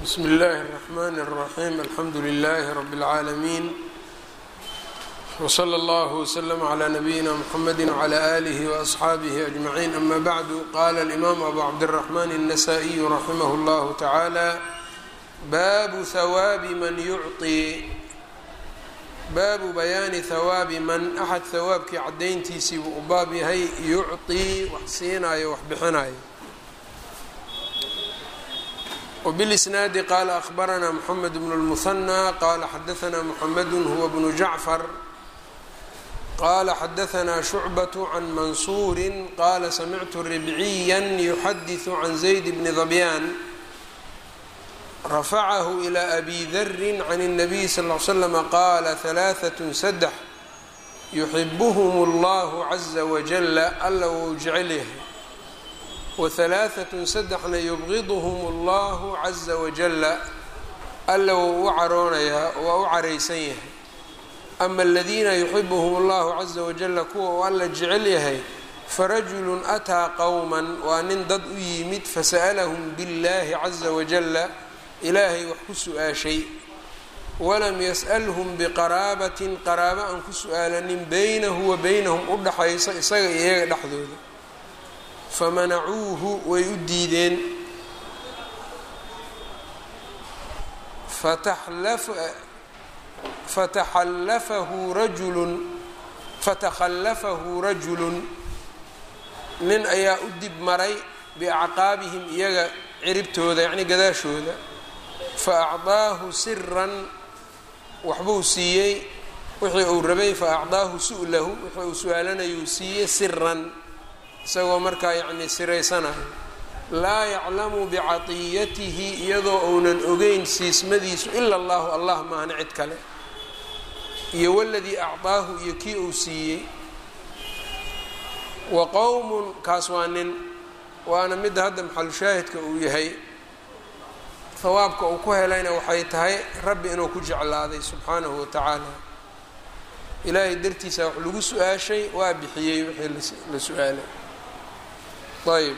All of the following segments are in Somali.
bsmi اllahi الرحmn الرaxيm alxamdu لlh rb العaalمين wslى اllه وslm عlى نabiyina mxamedi وعlى آlih وأصxaabih أجmaعin ama bعdu qala الإmam abu cabdالرحmn النasائي raximh اllah taعalى babu hawaabi man yucطi baabu bayaani hawaabi man axad hawaabkii cadayntiisii buu u baab yahay yucطii wax siinayo wax bixinayo وبالإsناad qال أخبرnا محمد بن المثنى qال xdثnا محمد هو بن جعفر qال xdثnا شعبة عن منصور qال سمعت ربعيا يحdث عن زيد بن ظبيان رفعه إلى أbي ذر عن النبي صلى اه عليه وسلم qال ثلاثة سدح يحبهم الله عزa وجل alla wou jecel yahay wahalaaatun saddexna yubqiduhum allahu caza wajalla alla wou u caroonayaa waa u caraysan yahay ama aladiina yuxibuhum allahu caza wajalla kuwa uu alla jecel yahay farajulun ataa qowman waa nin dad u yimid fasa'alahum biاllahi caza wajalla ilaahay wax ku su-aashay walam yas'alhum biqaraabatin qaraabo aan ku su-aalanin beynahu wa beynahum u dhaxayso isaga iyo iyaga dhexdooda famanacuuhu way u diideen fataxallafahu rajulun fatakhallafahu rajulun nin ayaa u dib maray biacqaabihim iyaga ciribtooda yacnii gadaashooda fa acdaahu siran waxbuu siiyey wixii uu rabay fa acdaahu su'lahu wixii uu su-aalanayuu siiyey siran isagoo markaa yacni siraysanayo laa yaclamu bicatiyatihi iyadoo uunan ogeyn siismadiisu ila allahu allah maahna cid kale iyo waladii acdaahu iyo kii uu siiyey wa qowmun kaas waa nin waana midda hadda maxalushaahidka uu yahay hawaabka uu ku helayna waxay tahay rabbi inuu ku jeclaaday subxaanahu wa tacaala ilaahay dartiisa wax lagu su-aashay waa bixiyey wixii la su-aalay ayb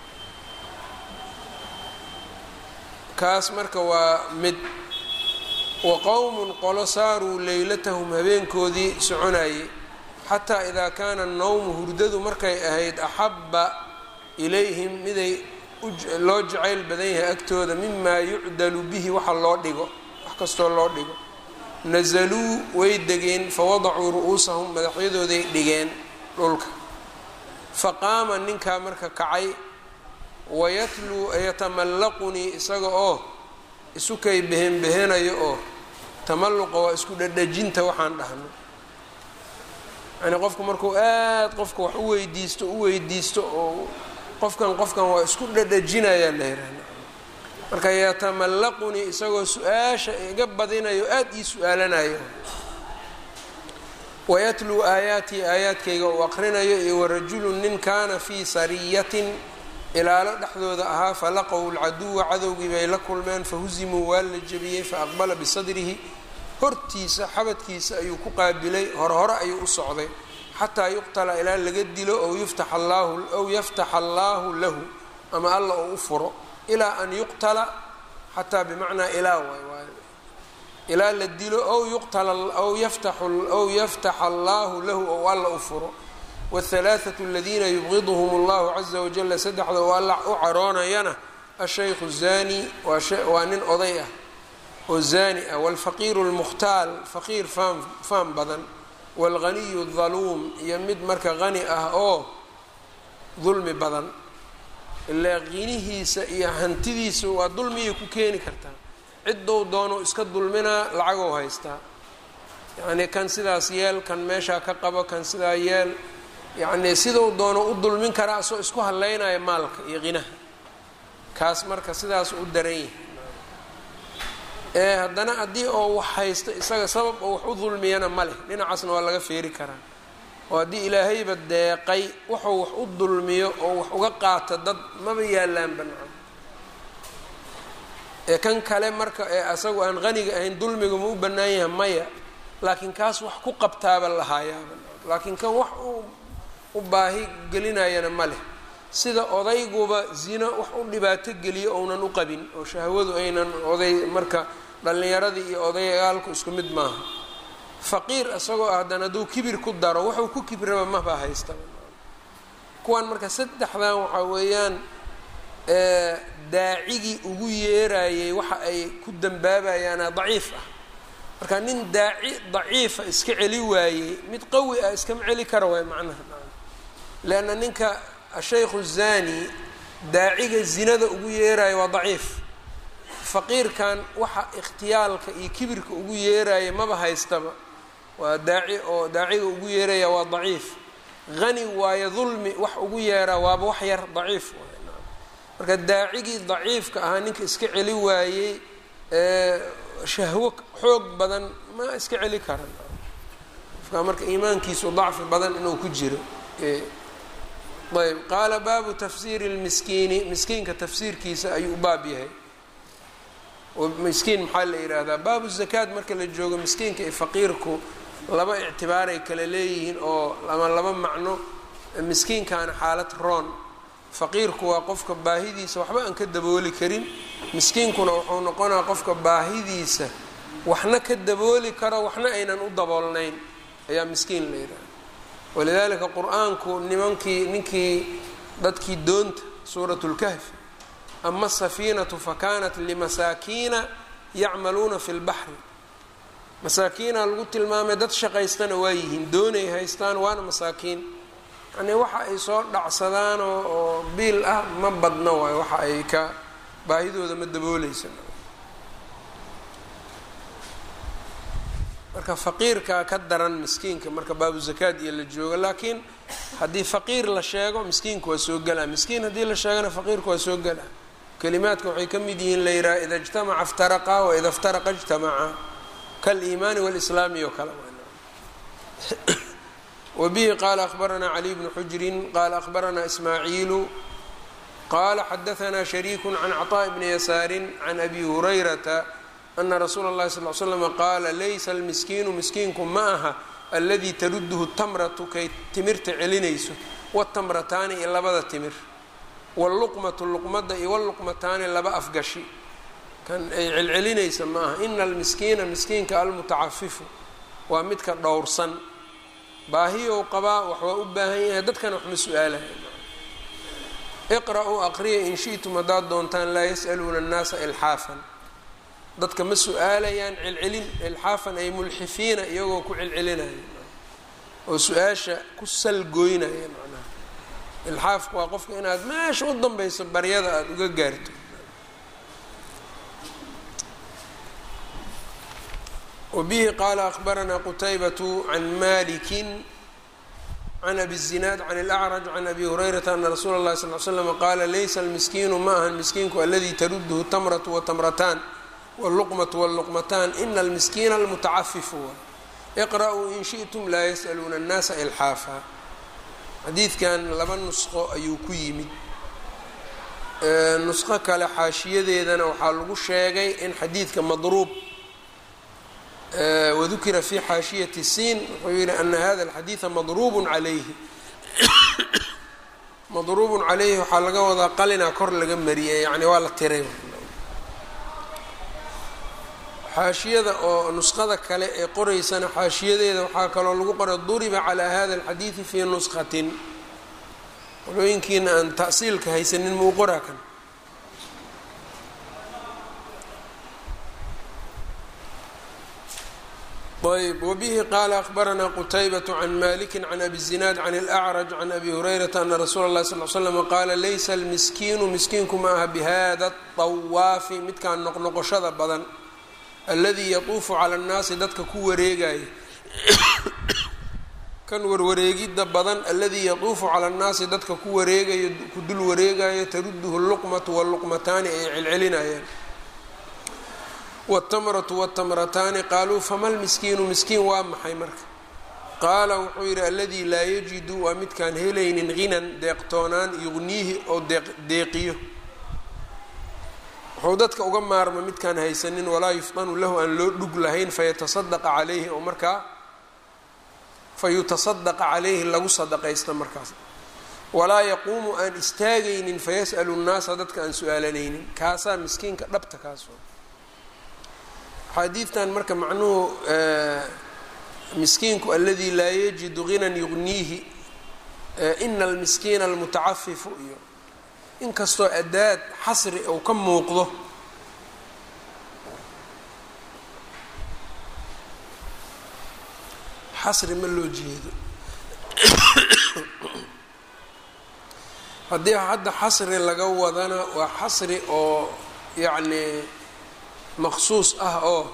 kaas marka waa mid wa qowmun qolo saaruu leylatahum habeenkoodii soconayay xataa idaa kaana nowmu hurdadu markay ahayd axabba ilayhim miday loo jacayl badan yahay agtooda mimaa yucdalu bihi waxa loo dhigo wax kastoo loo dhigo nasaluu way degeen fawadacuu ru'uusahum madaxyadooday dhigeen dhulka faqaama ninkaa marka kacay wayatluu yatamallaqunii isaga oo isukay behenbehanayo oo tamalluqa waa isku dhadhajinta waxaan dhahno yacnii qofku markuu aad qofka wax u weydiisto u weydiisto oo qofkan qofkan waa isku dhadhajinayaa la yihahda marka yatamallaqunii isagoo su-aasha iga badinayo aada ii su-aalanayo wayatluu aayaatii aayaadkayga uu aqrinayo iyo warajulun nin kaana fii sariyatin ilaalo dhexdooda ahaa falaqow lcaduwa cadowgii bay la kulmeen fahuzimuu waa la jebiyey faaqbala bisadrihi hortiisa xabadkiisa ayuu ku qaabilay horhore ayuu u socday xataa yuqtala ilaa laga dilo ow yuftax allaahu ow yaftaxa allaahu lahu ama alla oo u furo ilaa an yuqtala xataa bimacnaa ilaa waay waay ilaa la dilo ow yuqtala ow yaftaxu ow yaftaxa allaahu lahu ou alla u furo wاhalaaثaةu aladiina yubqiduhum اllahu caza wajala saddexda oo alla u caroonayana ashaykhu zani waa nin oday ah oo zani ah wاlfaqiiru اlmukhtaal faqiir faan faan badan wاlganiyu اdaluum iyo mid marka hani ah oo dulmi badan ilaa qinihiisa iyo hantidiisa waa dulmiyay ku keeni kartaa ciddou doono iska dulminaa lacagow haystaa yacnii kan sidaas yeel kan meeshaa ka qabo kan sidaa yeel yacnii sidou doono u dulmin karaa asoo isku hadlaynaya maalka iyo qinaha kaas marka sidaas u daran yahay ee haddana haddii oo wax haysto isaga sabab oo wax u dulmiyana ma leh dhinacaasna waa laga feeri karaa oo haddii ilaahayba deeqay wuxuu wax u dulmiyo oo wax uga qaato dad maba yaallaan banaan ee kan kale marka ee asagu aan qaniga ahayn dulmiga ma u bannaan yahay maya laakiin kaas wax ku qabtaaba lahaayaaba laakiin kan wax u u baahi gelinayana ma leh sida odayguba zino wax u dhibaato geliyo ounan u qabin oo shahwadu aynan oday marka dhallinyaradii iyo odayaalku isku mid maaha faqiir isagoo ah haddana hadduu kibir ku daro wuxuu ku kibraba maba haysta kuwan marka saddexdan waxaa weeyaan daacigii ugu yeerayay waxa ay ku dambaabayaana daciif ah marka nin daaci daciifa iska celi waayey mid qawi ah iskama celi kara waay macnaha leanna ninka ashaykhu zani daaciga zinada ugu yeeraya waa daciif faqiirkan waxa ikhtiyaalka iyo kibirka ugu yeeraya maba haystaba waa daaci oo daaciga ugu yeeraya waa daciif hani waayo dulmi wax ugu yeeraa waaba wax yar daciif marka daacigii daciifka ahaa ninka iska celi waayey shahwo xoog badan ma iska celi karan qofka marka iimaankiisu dacfi badan inuu ku jiro ayb qaala baabu tafsiiri lmiskiini miskiinka tafsiirkiisa ayuu baab yahay miskiin maxaa la yidhaahdaa baabu zakaad marka la joogo miskiinka iyo faqiirku laba ictibaaray kale leeyihiin oo ama laba macno miskiinkaana xaalad roon faqiirku waa qofka baahidiisa waxba aan ka dabooli karin miskiinkuna wuxuu noqonaa qofka baahidiisa waxna ka dabooli karo waxna aynan u daboolnayn ayaa miskiin la yidhaha walidaalika qur-aanku nimankii ninkii dadkii doonta suurat lkahfi ama asafiinatu fakanat limasaakiina yacmaluuna fi lbaxri masaakiina lagu tilmaamay dad shaqaystana waa yihiin doonay haystaan waana masaakiin yanii waxa ay soo dhacsadaan oo biil ah ma badna waayo waxa ay ka baahidooda ma dabooleysa marka faqiirkaa ka daran miskiinka marka baabu zakaad iyo la joogo laakiin haddii faqiir la sheego miskiinka waa soo gelaa miskiin haddii la sheegana faqiirka waa soo gelaa kalimaadka waxay ka mid yihiin la yidhaha ida ijtamaca iftaraqa waida iftaraqa ijtamaca kaliimaani walislaami oo kale wabihi qaala akhbaranaa caliy bnu xujrin qaala akhbaranaa ismaaciilu qaala xadaanaa shariiku can caطaaءi bni yasaarin can abi hurayrata ana rasuula اllahi sal l slm qaala laysa almiskiinu miskiinku ma aha aladii taruduhu tamratu kay timirta celinayso watamrataani iyo labada timir wاlluqmatu luqmada iyo wاlluqmataani laba afgashi kan ay celcelinaysa ma aha ina almiskiina miskiinka almutacafifu waa midka dhowrsan baahiyow qabaa wax waa u baahan yahay dadkana wax ma su-aalaya iqra-uu aqriya in shi'tum haddaad doontaan laa yas'aluuna annaasa ilxaafan dadka ma su-aalayaan celcelin ilxaafan ay mulxifiina iyagoo ku celcelinaya oo su-aasha ku salgoynaya macnaha ilxaafku waa qofka inaad meesha u danbayso baryada aada uga gaarto wbihi qaala akhbaranaa qutaybatu can maliki can abi الzinaad can اlأcraj can abi hurayrata ana rasuula اllahi sal l slm qaala laysa almiskiinu ma ahan miskiinku aladi taruduhu tamratu watamrataan wاlluqmatu wاlluqmataan ina almiskiina almutacafifu iqra-uu in shiئtum laa yas'aluuna اnnaasa ilxaafa xadiidkan laba nusqo ayuu ku yimid nusqo kale xaashiyadeedana waxaa lagu sheegay in xadiidka madruub wadukira fi xaashiyati siin wuxuu yihi ana hada alxadiida madruubun calayhi madruubun calayhi waxaa laga wadaa qalinaa kor laga mariyay yani waa la tiray xaashiyada oo nusqada kale ee qoreysana xaashiyadeeda waxaa kaloo lagu qoray duriba calaa hada alxadiidi fii nusqatin qolooyinkiina aan ta'siilka haysanin muu qoraa kan ayb wbihi qaala akhbaranaa qutaybaة can maliki can abi الzinaad can اlأcraj can abi hurayrata ana rasuula اlahi sal l slm qaala laysa almiskiinu miskiinku ma aha bihada الطawaafi midkaan noqnoqoshada badan aladii yatuufu cala اnnaasi dadka ku wareegaya kan warwareegidda badan aladii yatuufu cala اnnaasi dadka ku wareegayo ku dul wareegayo taruduhu اlluqmatu wاlluqmataani ay celcelinayaan wاtamratu wاtamrataani qaaluu fama lmiskiinu miskiin waa maxay marka qaala wuxuu yidhi aladii laa yajidu waa midkaan helaynin hinan deeqtoonaan yugniihi oo deeqiyo wuxuu dadka uga maarma midkaan haysanin walaa yufdanu lahu aan loo dhug lahayn fayatasadqa calayhi oo markaa fayutasadaqa calayhi lagu sadaqaysta markaas walaa yaquumu aan istaagaynin fayas'alu nnaasa dadka aan su-aalanaynin kaasaa miskiinka dhabta kaas xaadiidtan marka macnuhu miskiinku aladii laa yajidu ginan yugniihi ina almiskiina almutacafifu iyo inkastoo adaad xasri uu ka muuqdo xasri ma loo jeedo haddii hadda xasri laga wadana waa xasri oo yacni maqsuus ah oo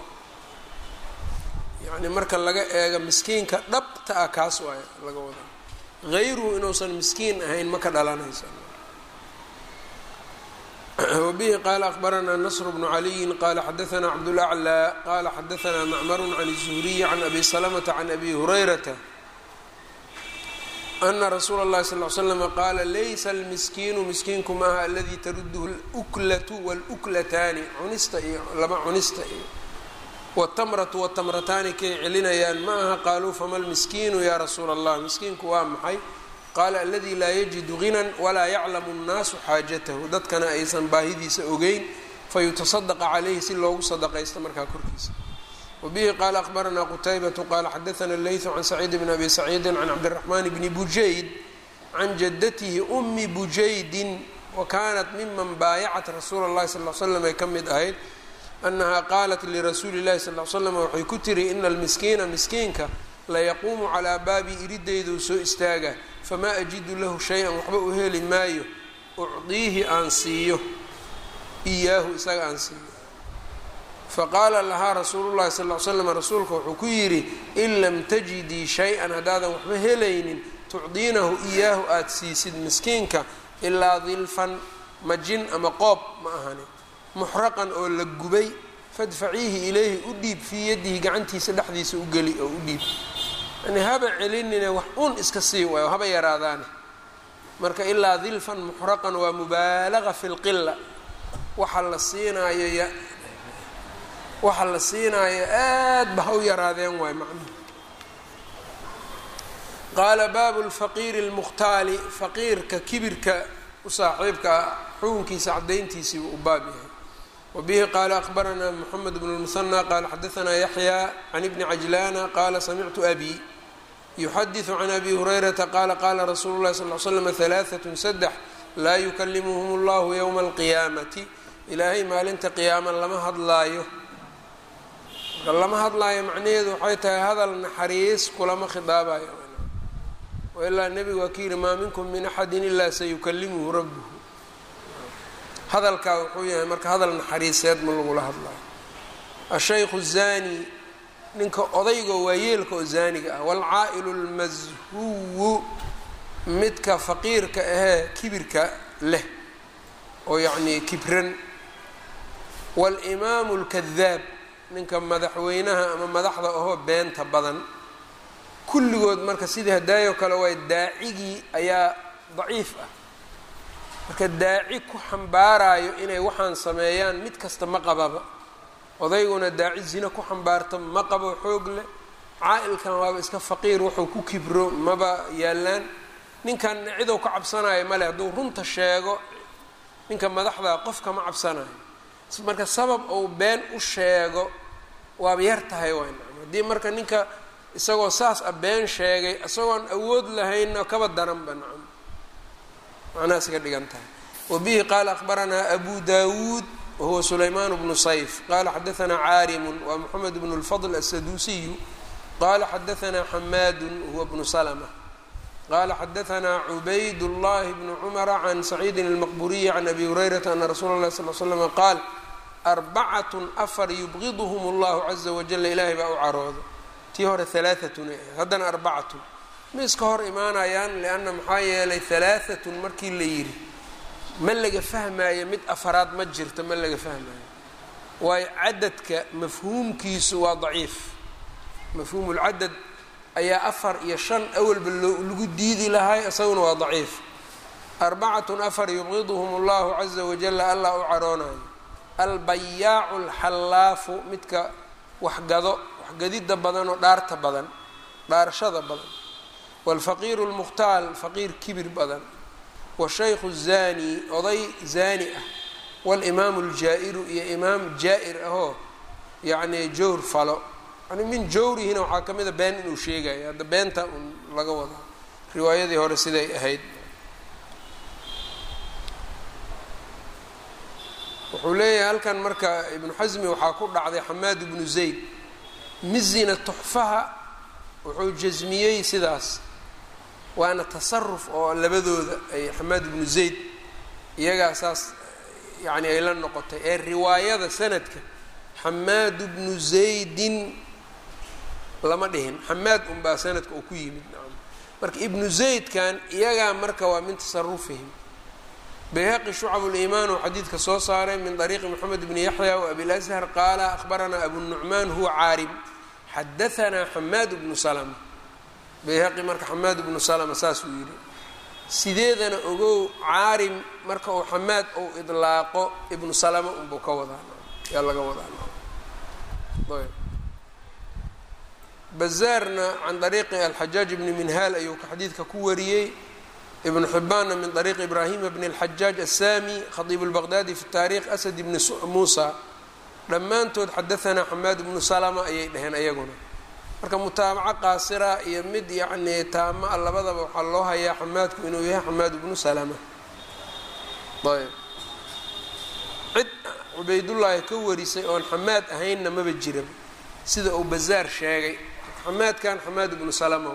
yacni marka laga eego miskiinka dhabta ah kaas waay laga wada hayruhu inuusan miskiin ahayn ma ka dhalanaysa wbihi qaala akbaranaa nasr bnu caliyin qala xadaanaa cabdulaclى qala xadaanaa macmaru can الzuhriyi can abi salamata can abi hurayrata ana rasuula اllahi sal l slm qaala laysa almiskiinu miskiinku maaha aladi taruduhu اluklatu wاluklataani cunista iyo laba cunista iyo wاtamratu wاtamrataani kay celinayaan ma aha qaaluu fama lmiskiinu ya rasuula اllah miskiinku waa maxay qaala aladi laa yajidu ginan walaa yaclamu nnaasu xaajatahu dadkana aysan baahidiisa ogeyn fayutasadaqa calayhi si loogu sadaqaysto markaa korkiisa wabihi qaala akbaranaa qutaybatu qaala xadaana leytu can saciid bn abi saciidin can cabdiraxmaan bni bujayd can jadatihi umi bujaydin wa kanat miman baayacat rasuula اllahi sal l slam ay ka mid ahayd annaha qaalat lirasuuli llahi sal l slam waxay ku tiri ina almiskiina miskiinka layaquumu calaa baabi iridayduu soo istaaga famaa ajidu lahu shay-an waxba u heli maayo ucdiihi aan siiyo iyaahu isaga aan siiyo faqaala lahaa rasuulu llahi sal l slam rasuulka wuxuu ku yidhi in lam tajidii shay-an haddaadan waxba helaynin tucdiinahu iyaahu aada siisid miskiinka ilaa dilfan majin ama qoob ma ahani muxraqan oo la gubay fadfaciihi ilayhi u dhiib fii yadihi gacantiisa dhexdiisa u geli oo u dhiib yani haba celinine wax un iska sii waayo haba yaraadaane marka ilaa dilfan muxraqan waa mubaalaga fi lqila waxa la siinaayo y waxa la siinaayo aad ba ha u yaraadeen waay macnuhu qaala baabu lfaqiiri lmukhtaali faqiirka kibirka u saaxiibka ah xukunkiisa cadayntiisii u baab yahay wbihi qaala akbaranaa mxamed bn lmusanى qaala xadaanaa yaxya can ibni cajlana qaala samictu abi yuxadiثu can abi hurayrata qaala qaala rasuulu lahi sal l slm halaaثat saddex laa yukalimuhum اllahu ywma اlqiyaamati ilaahay maalinta qiyaama lama hadlaayo marka lama hadlaayo macnaheedu waxay tahay hadal naxariis kulama khidaabayo ilaa nebigu waa ka yihi maa minkum min axadi ila sayukalimuhu rabbuh hadalkaa wuxuu yahay marka hadal naxariiseed ma lagula hadlayo ashaykhu zani ninka odayga waayeelka oo zaaniga ah waalcaa'ilu lmashuwu midka faqiirka ahee kibirka leh oo yacnii kibran waalimaamu lkadaab ninka madaxweynaha ama madaxda ahoo beenta badan kulligood marka sidii hadaayo kale waay daacigii ayaa daciif ah marka daaci ku xambaarayo inay waxaan sameeyaan mid kasta ma qababa odayguna daaci zina ku xambaarta ma qabo xoog leh caa-ilkan waaba iska faqiir wuxuu ku kibro maba yaallaan ninkanna cidow ka cabsanayo male hadduu runta sheego ninka madaxda qofka ma cabsanayo marka sabab uu been u sheego waaba yar tahay waay nacam haddii marka ninka isagoo saas a been sheegay isagoon awood lahaynna kaba daranba nacam macnahaas ka dhigan tahay wabihi qaala akbaranaa abu dawuud wahuwa sulaymaan bnu sayf qala xadaanaa caarimun waa moxamed bnu lfadl asaduusiyu qala xadaanaa xamaadu huwa bnu salma qala xadaanaa cubayd llahi bnu cumara can saciidin almaqburiyi can abi hurayrata ana rasuula اlahi sal l slama qaal arbacatun afar yubqidhm اllahu caza wajala ilaahay baa u caroodo tii hore alaaatun ay ahayd haddana arbacatun ma iska hor imaanayaan lianna maxaa yeelay halaaatun markii la yidhi ma laga fahmaayo mid afaraad ma jirto ma laga fahmaayo waayo cadadka mafhuumkiisu waa daciif mafhuumulcadad ayaa afar iyo shan awalba loo lagu diidi lahay isaguna waa daciif arbacatun afar yubqiduhum allahu caza wajala allah u caroonayo albayaacu alxallaafu midka waxgado waxgadida badan oo dhaarta badan dhaarashada badan waalfaqiiru lmukhtaal faqiir kibir badan washaykhu zani oday zani ah walimaamu ljaa-iru iyo imaam jaa-ir ahoo yacni jawr falo yani min jawrihina waxaa ka mida been inuu sheegayo hadda beenta un laga wadaa riwaayadii hore siday ahayd wuxuu leeyahay halkan marka ibnu xasmi waxaa ku dhacday xamaad ibnu zayd mizina tuxfaha wuxuu jasmiyey sidaas waana tasaruf oo labadooda ay xamaad ibnu zayd iyagaa saas yacni ay la noqotay ee riwaayada sanadka xamaad bnu zaydin lama dhihin xamaad unbaa sanadka uu ku yimid nacam marka ibnu zaydkan iyagaa marka waa min tasarufihim bayhaqi shucab limaan oo xadiidka soo saaray min طariiqi moxamed bni yaxya wabilashar qaala ahbaranaa abu nucmaan huwa caarim xadaanaa xamaad bnu salma bayhaqi marka xamaad bnu salma saasuu yidhi sideedana ogow caarim marka uu xamaad ou idlaaqo ibnu salama unbuu ka wadaa yaa laga wadaa bazaarna can ariiqi alxajaaj bni minhaal ayuu xadiidka ku wariyey ibnu xibaanna min ariiqi ibraahima bni اlxajaaj asami khadiib اlbaqdaadi fi taarikh asad bni muusa dhammaantood xadaanaa xamaad bnu salama ayay dhaheen ayaguna marka mutaabaco qaasira iyo mid yacnii taama a labadaba waxaa loo hayaa xamaadku inuu yahay xamaad bnu salama ayb cid cubaydullaahi ka warisay oon xamaad ahaynna maba jiran sida uu bazaar sheegay xamaadkan xamaad bnu salama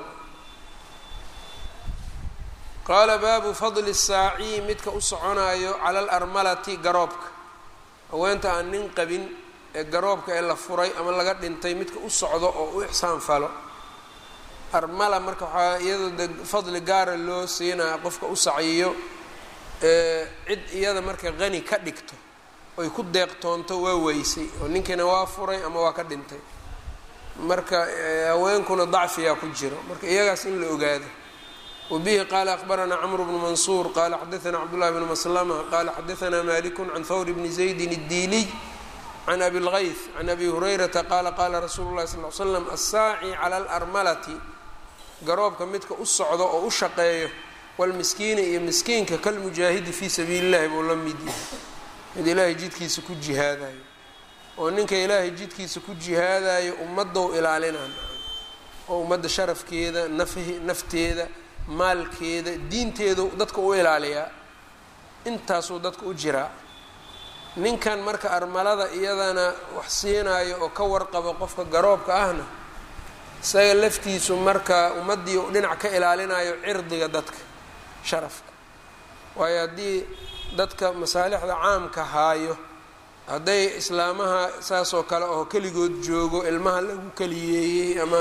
qaala baabu fadli saaci midka u soconaayo cala alarmalati garoobka haweenta aan nin qabin ee garoobka ee la furay ama laga dhintay midka u socdo oo u ixsaan falo armala marka waxaa iyadoo de fadli gaara loo siinaya qofka u saciyo cid iyada marka qani ka dhigto oy ku deeqtoonto waa weysay oo ninkiina waa furay ama waa ka dhintay marka haweenkuna dacfiyaa ku jiro marka iyagaas in la ogaado wabihi qaala akbaranaa cmru bnu mansuur qaala xadaanaa cabdullahi bnu maslama qaala xadaanaa maliku can hawr bni zaydin اdiiliy can abi اlgayth can abi hurayrata qaala qaala rasuulu llahi sal l slam assaaci cala alarmalati garoobka midka u socdo oo u shaqeeyo walmiskiini iyo miskiinka kalmujaahidi fii sabiili llahi buu la mid yahay mid ilaahay jidkiisa ku jihaadayo oo ninka ilaahay jidkiisa ku jihaadayo ummadou ilaalinaan oo ummadda sharafkeeda nafhi nafteeda maalkeeda diinteedu dadka u ilaaliyaa intaasuu dadka u jiraa ninkan marka armalada iyadana wax siinaayo oo ka warqabo qofka garoobka ahna isaga laftiisu marka ummaddii u dhinac ka ilaalinayo cirdiga dadka sharafka waayo haddii dadka masaalixda caamka haayo hadday islaamaha saasoo kale oo keligood joogo ilmaha lagu keliyeeyey ama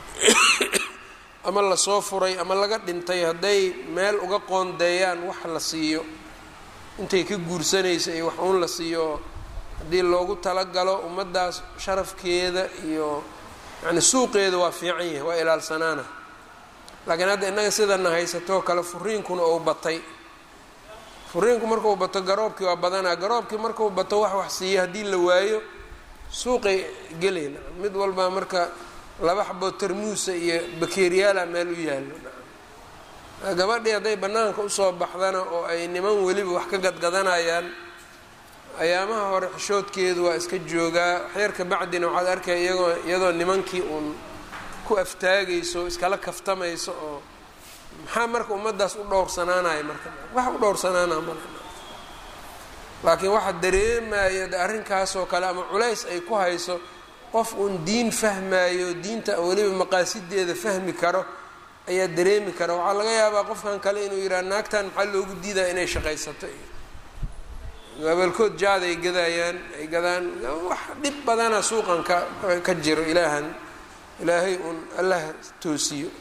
ama lasoo furay ama laga dhintay hadday meel uga qoondeeyaan wax la siiyo intay ka guursanaysa iyo wax uun la siiyo haddii loogu talagalo ummaddaas sharafkeeda iyo yacni suuqeeda waa fiican yahay waa ilaalsanaana laakiin hadda innaga sidana haysatoo kale furiinkuna ou batay furiinku markuu bato garoobkii waa badanaa garoobkii markuu bato wax wax siiya haddii la waayo suuqay gelayna mid walbaa marka laba xaboo tarmuusa iyo bakeeriyaala meel u yaallo gabadhii hadday bannaanka usoo baxdana oo ay niman weliba wax ka gadgadanayaan ayaamaha hore xishoodkeedu waa iska joogaa waxyar ka bacdina waxaad arkaya iyagoo iyadoo nimankii uun ku aftaagayso iskala kaftamayso oo maxaa marka ummaddaas u dhowrsanaanaya marka wax u dhowrsanaana mal laakiin waxa dareemaya de arrinkaasoo kale ama culays ay ku hayso qof uun diin fahmayo diinta weliba maqaasideeda fahmi karo ayaa dareemi kara waxaa laga yaabaa qofkan kale inuu yidhaha naagtan maxaa loogu diidaa inay shaqaysato iyo gabalkood jaad ay gadayaan ay gadaan wax dhib badana suuqan ka ka jiro ilaahan ilaahay uun allah toosiyo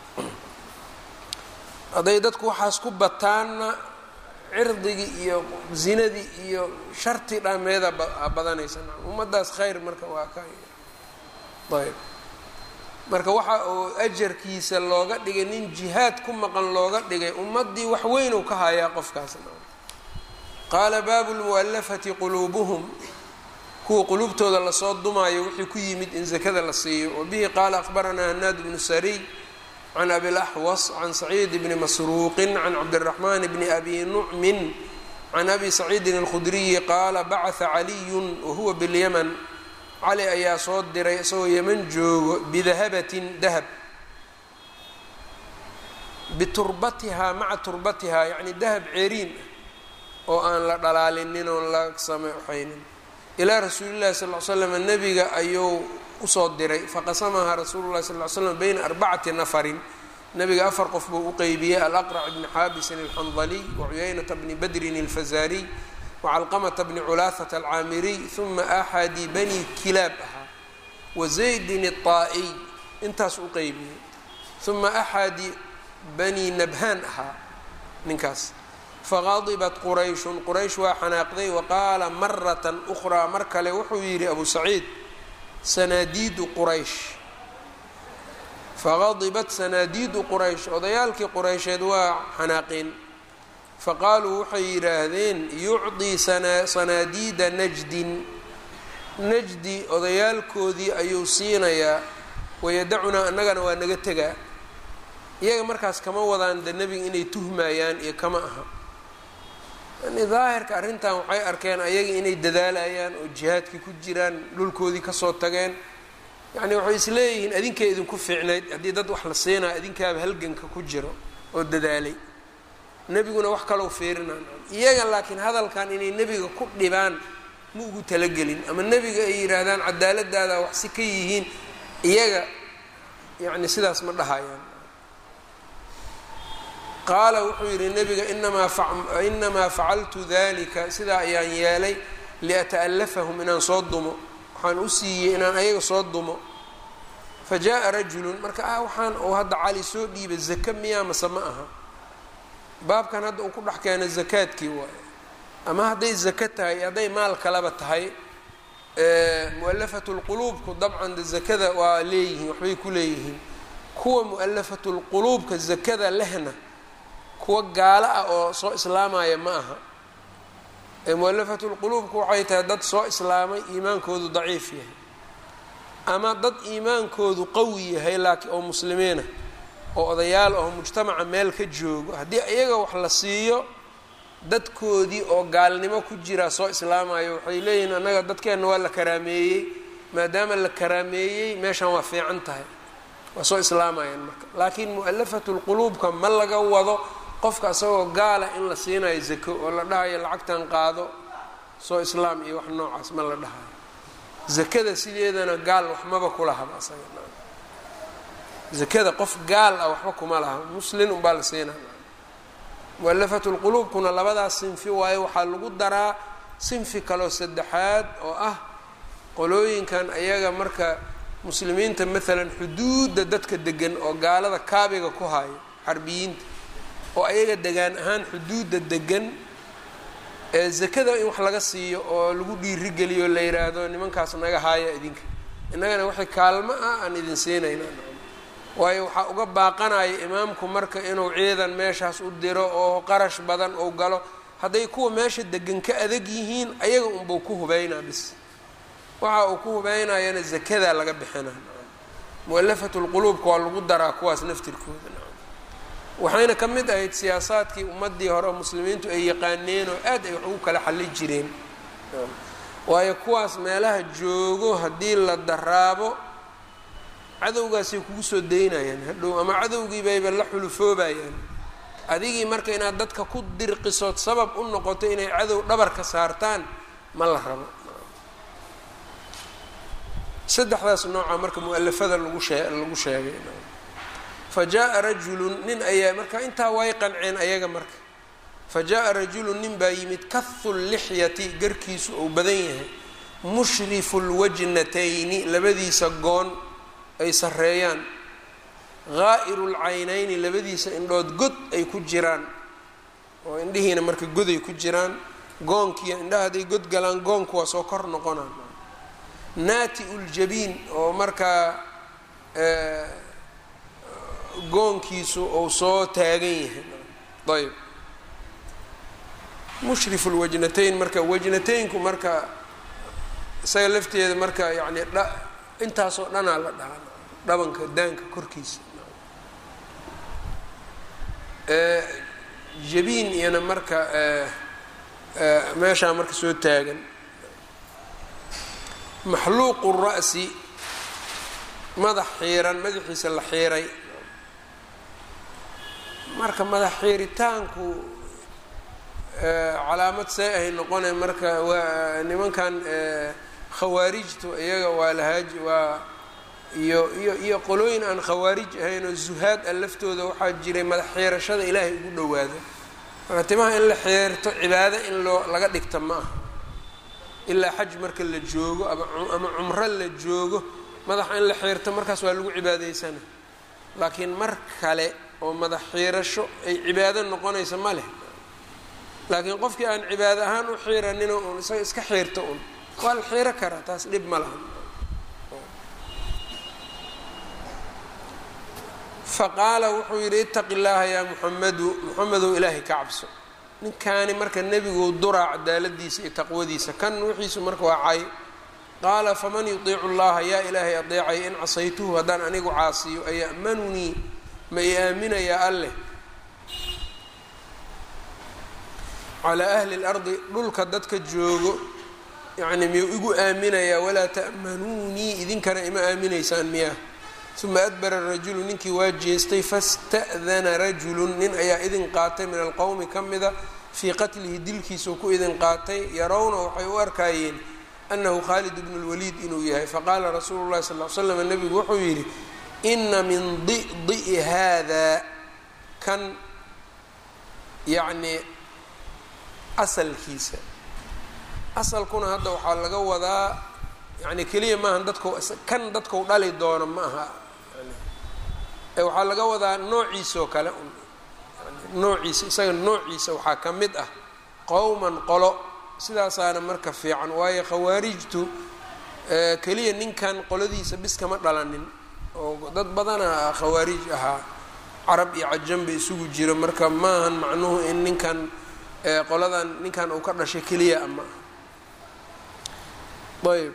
hadday dadku waxaas ku bataanna cirdigii iyo zinadii iyo sharti dhameeda badanaysa ummaddaas khayr marka waa ka ayb marka waxa uu ajarkiisa looga dhigay nin jihaad ku maqan looga dhigay ummaddii wax weyn uu ka hayaa qofkaas qaala baabu lmu'alafati quluubuhum kuwa quluubtooda lasoo dumaayo wixii ku yimid in zakada la siiyo wabihi qaala akhbaranaa hanaad bnu sariy can abilaxwas can saciid bni masruuqin can cabdiraxmaan bni abi nucmin can abi saciidin alkhudriyi qaala bacata caliyun wahuwa bilyaman cali ayaa soo diray isagoo yeman joogo bidahabatin dahab biturbatihaa maca turbatihaa yacni dahab ceeriin ah oo aan la dhalaalinin oon la sameexaynin ilaa rasuulillahi sal l slam nebiga ayuu usoo diray faqasamahaa rasuulu llahi sal l slam bayna arbacati nafarin nebiga afar qof buu u qeybiyey alaqrac bni xaabisin alxandaliy wacuyaynata bni badrin alfazaariy wacalqamata bni culaahata alcaamiriy uma axadi bani kilaab ahaa wazaydin الطaa'iy intaas u qeybiyey uma axadi bani nabhaan ahaa ninkaas faqadibat qurayshun quraysh waa xanaaqday waqaala maratan ukhraa mar kale wuxuu yidhi abu saciid sanaadiidu quraysh faqadibat sanaadiidu quraysh odayaalkii quraysheed waa xanaaqeen faqaaluu waxay yidhaahdeen yucdii sanaadiida najdin najdi odayaalkoodii ayuu siinayaa wayadacunaa annagana waa naga tegaa iyaga markaas kama wadaan de nebiga inay tuhmayaan iyo kama aha yani daahirka arrintan waxay arkeen ayaga inay dadaalayaan oo jihaadkii ku jiraan dhulkoodii kasoo tageen yacni waxay isleeyihiin adinkay idinku fiicnayd haddii dad wax la siinaa idinkaaba halganka ku jiro oo dadaalay nebiguna wax kalou fiirinaan iyaga laakiin hadalkan inay nebiga ku dhibaan ma ugu talagelin ama nebiga ay yidhaahdaan cadaaladaada wax si ka yihiin iyaga yacni sidaas ma dhahayaan qaala wuxuu yidhi nebiga inamaa facaltu dalika sidaa ayaan yeelay liata'allafahum inaan soo dumo waxaan u siiyey inaan ayaga soo dumo fa jaa rajulun marka ah waxaan uu hadda cali soo dhiiba zaka miyaa mase ma aha baabkan hadda uu ku dhex keena zakaadkii waayo ama hadday zaka tahay hadday maal kaleba tahay mu'alafatu lquluubku dabcan de zakada waa leeyihiin waxbay ku leeyihiin kuwa mu'alafatu lquluubka zakada lehna kuwa gaalo ah oo soo islaamaya ma aha mu'alafatu lquluubku waxay tahay dad soo islaamay iimaankoodu daciif yahay ama dad iimaankoodu qawi yahay laakiin oo muslimiina oo odayaal oo mujtamaca meel ka joogo haddii iyaga wax la siiyo dadkoodii oo gaalnimo ku jira soo islaamayo waxay leeyihiin annaga dadkeenna waa la karaameeyey maadaama la karaameeyey meeshan waa fiican tahay waa soo islaamayaan marka laakiin mu'alafatu lquluubka ma laga wado qofka isagoo gaala in la siinayo zako oo la dhahayo lacagtan qaado soo islaam iyo wax noocaas ma la dhahayo zakada sideedana gaal waxmaba kulahaba asaga zakada qof gaal ah waxba kuma laha muslin unbaa la siinaa mu'alafatu lquluubkuna labadaas sinfi waayo waxaa lagu daraa sinfi kaloo saddexaad oo ah qolooyinkan ayaga marka muslimiinta maalan xuduudda dadka degan oo gaalada kaabiga ku hayo xarbiyiinta oo ayaga degaan ahaan xuduudda degan ee zakada in wax laga siiyo oo lagu dhiirigeliyo la yidhaahdo nimankaas naga haaya idinka innagana waxay kaalmo ah aan idin siinayna waayo waxaa uga baaqanaya imaamku marka inuu ciidan meeshaas u diro oo qarash badan uu galo hadday kuwa meesha degan ka adag yihiin ayaga unbuu ku hubeynaa bis waxa uu ku hubeynayana zakadaa laga bixina mu'alafatu lquluubka waa lagu daraa kuwaas naftirkooda waxayna ka mid ahayd siyaasaadkii ummadii hore oo muslimiintu ay yaqaaneen oo aad ay wax ugu kala xalli jireen waayo kuwaas meelaha joogo haddii la daraabo cadowgaasay kugu soo daynayaan hadhow ama cadowgii bayba la xulufoobayaan adigii marka inaad dadka ku dirqisood sabab u noqoto inay cadow dhabar ka saartaan ma la rabo saddexdaas nooca marka mu'alafada lagu shee lagu sheegay fa jaa rajulun nin ayaa marka intaa way qanceen ayaga marka fa jaa rajulun nin baa yimid kahu lixyati garkiisu uu badan yahay mushrifu lwajnatayni labadiisa goon ay sareeyaan haa'iru lcaynayni labadiisa indhood god ay ku jiraan oo indhihiina marka goday ku jiraan goonkiiyo indhaha hadday god galaan goonku waa soo kor noqonaan naati uljabiin oo markaa goonkiisu uu soo taagan yahay ayb mushrifu lwajnatayn marka wajnataynku marka isaga lafteeda marka yacni dha intaasoo dhanaa la dhahaa dhabanka daanka korkiisa jabiin iyana marka meeshaa marka soo taagan maxluuqu ra'si madax xiiran madaxiisa la xiiray marka madax xiiritaanku calaamad see ahay noqone marka waa nimankan khawaarijtu iyaga waa lahaaji waa iyo iyo iyo qolooyin aan khawaarij ahayn oo zuhaad a laftooda waxaa jiray madax xiirashada ilaahay ugu dhowaado marka timaha in la xiirto cibaado in loo laga dhigta ma aha ilaa xaj marka la joogo ama ama cumro la joogo madaxa in la xiirto markaas waa lagu cibaadaysana laakiin mar kale oo madax xiirasho ay cibaado noqonaysa ma leh laakiin qofkii aan cibaado ahaan u xiiranin un isaga iska xiirto un waa la xiiro karaa taas dhib ma laha faqaala wuxuu yidhi itaqi llaaha yaa muxamedu muxamedow ilaahay ka cabso ninkaani marka nebigu duraa cadaaladiisa iyo taqwadiisa kan wixiisu marka waa cay qaala faman yudiicu llaha yaa ilaahay adeecay in casaytuhu haddaan anigu caasiyo aya'manunii ma i aaminayaa alleh calaa ahli اlardi dhulka dadka joogo yacni miyuu igu aaminayaa walaa ta'manuunii idinkana ima aaminaysaan miyaa uma adbara rajulu ninkii waa jeestay fasta'dana rajulun nin ayaa idin qaatay min alqowmi ka mida fii qatlihi dilkiisuu ku idin qaatay yarawna waxay u arkaayeen anahu khaalid bnu lwaliid inuu yahay faqaala rasuulu llahi sal l slam nebigu wuxuu yidhi ina min di'di'i haada kan yacni asalkiisa asalkuna hadda waxaa laga wadaa yani keliya maaha dadku kan dadkau dhali doono ma aha ee waxaa laga wadaa noociisoo kale noociisa isaga noociisa waxaa ka mid ah qowman qolo sidaasaana marka fiican waayo khawaarijtu keliya ninkan qoladiisa bis kama dhalanin oo dad badana khawaarij ahaa carab iyo cajanba isugu jiro marka maahan macnuhu in ninkan qoladan ninkan uu ka dhashay keliya ama ayb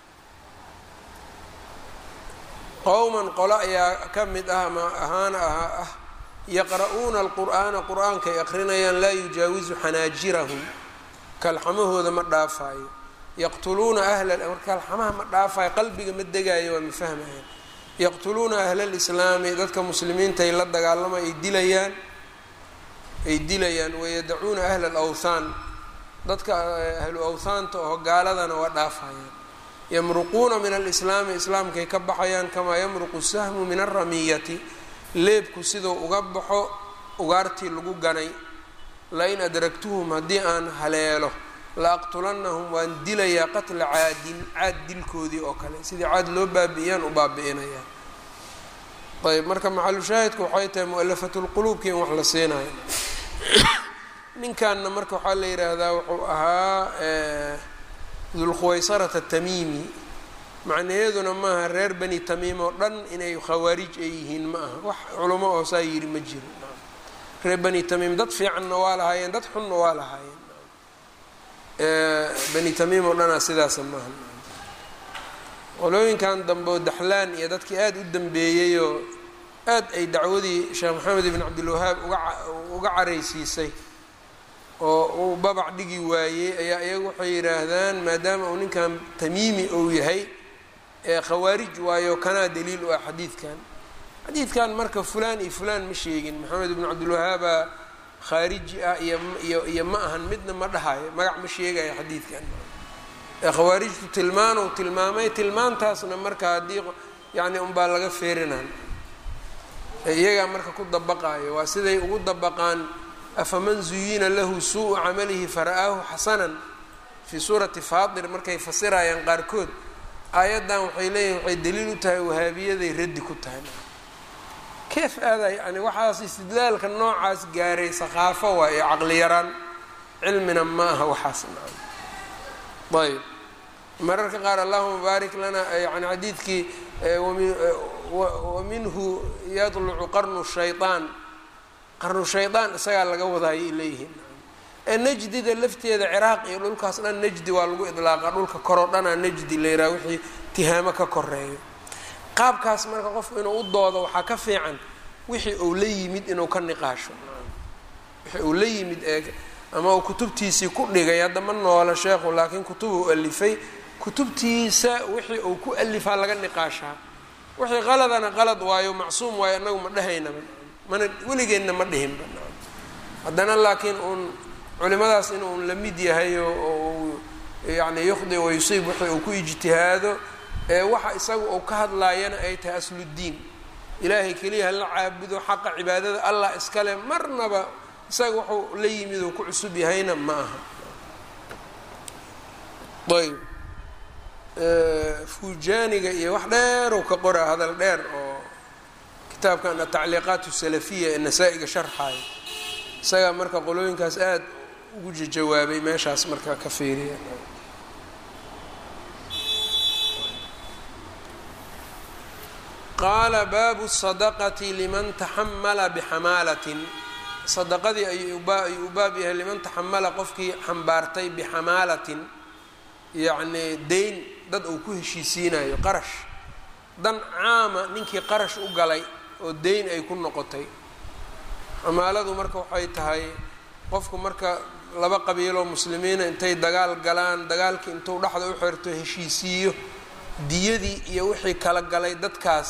qowman qolo ayaa ka mid ah ama ahaana aha ah yaqra'uuna alqur'aana qur-aankay aqrinayaan laa yujaawizu xanaajirahum kalxamahooda ma dhaafaayo yaqtuluuna ahla marka kalxamaha ma dhaafaayo qalbiga ma degaayo waa ma fahmaya yaqtuluuna ahla lislaami dadka muslimiintaay la dagaalama ay dilayaan ay dilayaan wayadacuuna ahla alawthaan dadka ahlu awthaanta oo gaaladana waa dhaafayaan yamruquuna min alislaami islaamkay ka baxayaan kamaa yamruqu sahmu min alramiyati leebku siduu uga baxo ugaartii lagu ganay lain adragtuhum haddii aan haleelo la aqtulannahum waan dilayaa qatla caadin caad dilkoodii oo kale sidii caad loo baabi'iyaan u baabi'inayaa ayb marka maxalushaahidku waxay tahay mu-alafatulquluubki in wax la siinayo ninkanna marka waxaa la yidhaahdaa wuxuu ahaa dulkhuwaysarata tamiimi macnaheeduna maaha reer bani tamiim oo dhan inay khawaarij ay yihiin ma aha wax culamo oo saa yidhi ma jiro reer bani tamiim dad fiicanna waa lahaayeen dad xunna waa lahaayeen bani tamiim oo dhanaa sidaasa maaha qolooyinkan dambe oo daxlaan iyo dadkii aada u dambeeyeyoo aad ay dacwadii sheekh maxamed ibn cabdilwahaab uga uga caraysiisay oo uu babac dhigi waayey ayaa iyagu waxay yidhaahdaan maadaama uu ninkan tamiimi ou yahay ee khawaarij waayo kanaa daliil u ah xadiidkan xadiidkan marka fulaan iyo fulaan ma sheegin maxamed ibnu cabdilwahaabaa khaariji ah iyo iyo iyo ma ahan midna ma dhahayo magac ma sheegayo xadiidkan ee khawaarijtu tilmaanow tilmaamay tilmaantaasna marka haddii yacni unbaa laga feerinaan iyagaa marka ku dabaqaayo waa siday ugu dabaqaan afaman zuyina lahu suu-u camalihi fara-aahu xasanan fii suurati faatir markay fasirayaan qaarkood aayaddan waxay leeyihin waxay daliil u tahay wahaabiyaday raddi ku tahay keef aaday yani waxaas istidlaalka noocaas gaaray sakhaafo waa iyo caqli yaraan cilmina ma aha waxaas ayb mararka qaar allahuma baarik lana yani xadiidkii waminhu yadlucu qarnu shayطaan qarnu shaydaan isagaa laga wadaayay leeyihiin ee najdida lafteeda ciraaq iyo dhulkaas dhan najdi waa lagu idlaaqa dhulka koroo dhanaa najdi la yidhaha wixii tihaamo ka koreeyo qaabkaas marka qofku inuu u doodo waxaa ka fiican wixii uu la yimid inuu ka niqaasho wixii uu la yimid ee ama uu kutubtiisii ku dhigay hadda ma noola sheekhu laakiin kutub uu alifay kutubtiisa wixii uu ku alifaa laga niqaashaa wixii qaladana qalad waayo macsuum waayo annagu ma dhahaynaba mana weligeenna ma dhihinba haddana laakiin uun culimadaas in uun la mid yahay oo yani yukhdi wa yusiib wixii uu ku ijtihaado ee waxa isaga uu ka hadlaayana ay tahay asluddiin ilaahay keliya hala caabudo xaqa cibaadada allah iskale marnaba isaga wuxuu la yimid uu ku cusub yahayna ma aha ayb fujaaniga iyo wax dheerow ka qora hadal dheer oo kitaabkan atacliiqaat salafiya ee nasaa-iga sharxaaya isagaa marka qolooyinkaas aada ugu jawaabay meeshaas marka ka fiiriya qaala baabu sadaqati liman taxamala bixamaalatin sadaqadii ayuu u baab yahay liman taxamala qofkii xambaartay bixamaalatin yacnii deyn dad uu ku heshiisiinayo qarash dan caama ninkii qarash u galay oo deyn ay ku noqotay xamaaladu marka waxay tahay qofku marka laba qabiiloo muslimiina intay dagaal galaan dagaalkii intuu dhexda u xirto heshiisiiyo diyadii iyo wixii kala galay dadkaas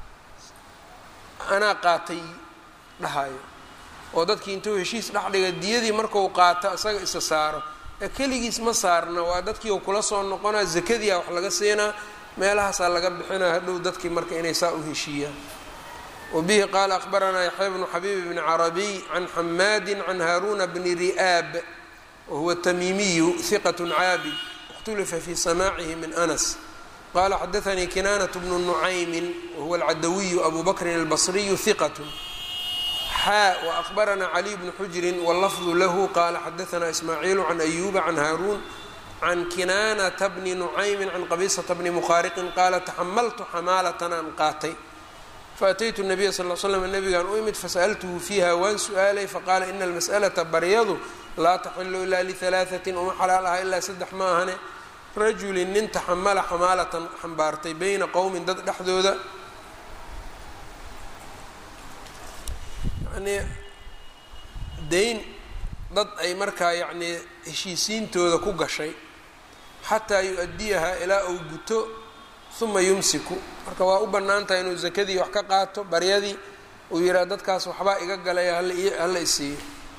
anaa qaatay dhahayo oo dadkii intuu heshiis dhexdhiga diyadii marku qaato isaga isa saaro ee keligiis ma saarna waa dadkii u kula soo noqonaa zakadiia wax laga siinaa meelahaasaa laga bixinaa hadhow dadkii marka inay saa u heshiiyaan wabihi qaala akhbaranaa yaxya bnu xabiib bni carabiy can xamaadi can haaruna bni ri'aab wahuwa tamiimiyu hiqat caabid اkhtulifa fi samaacihi min anas qala xadaanii kinaanaة bnu nucaymin wahuwa alcadawiyu abu bakrin albasriyu hiqat xaa waأkhbarana caliy bnu xujrin wاllafdu lahu qala xadaana ismaaciilu can ayuba can haaruun can kinaanata bni nucaymin can qabisata bni mukhaariqin qaala taxamaltu xamaalatan aan qaatay faataytu nabiya sal l slam nabigaan u imid fasaltuhu fiiha waan su-aalay faqaala ina almas'alata baryadu laa taxilu ilaa lihalaaثatin uma xalaal aha ilaa saddex ma ahane rajulin nin taxamala xamaalatan xambaartay beyna qowmin dad dhexdooda yanii deyn dad ay markaa yacnii heshiisiintooda ku gashay xataa yu-adiyahaa ilaa uu guto uma yumsiku marka waa u bannaan tahay inuu sakadii wax ka qaato baryadii uu yidhaha dadkaas waxbaa iga galaya hala isiiyo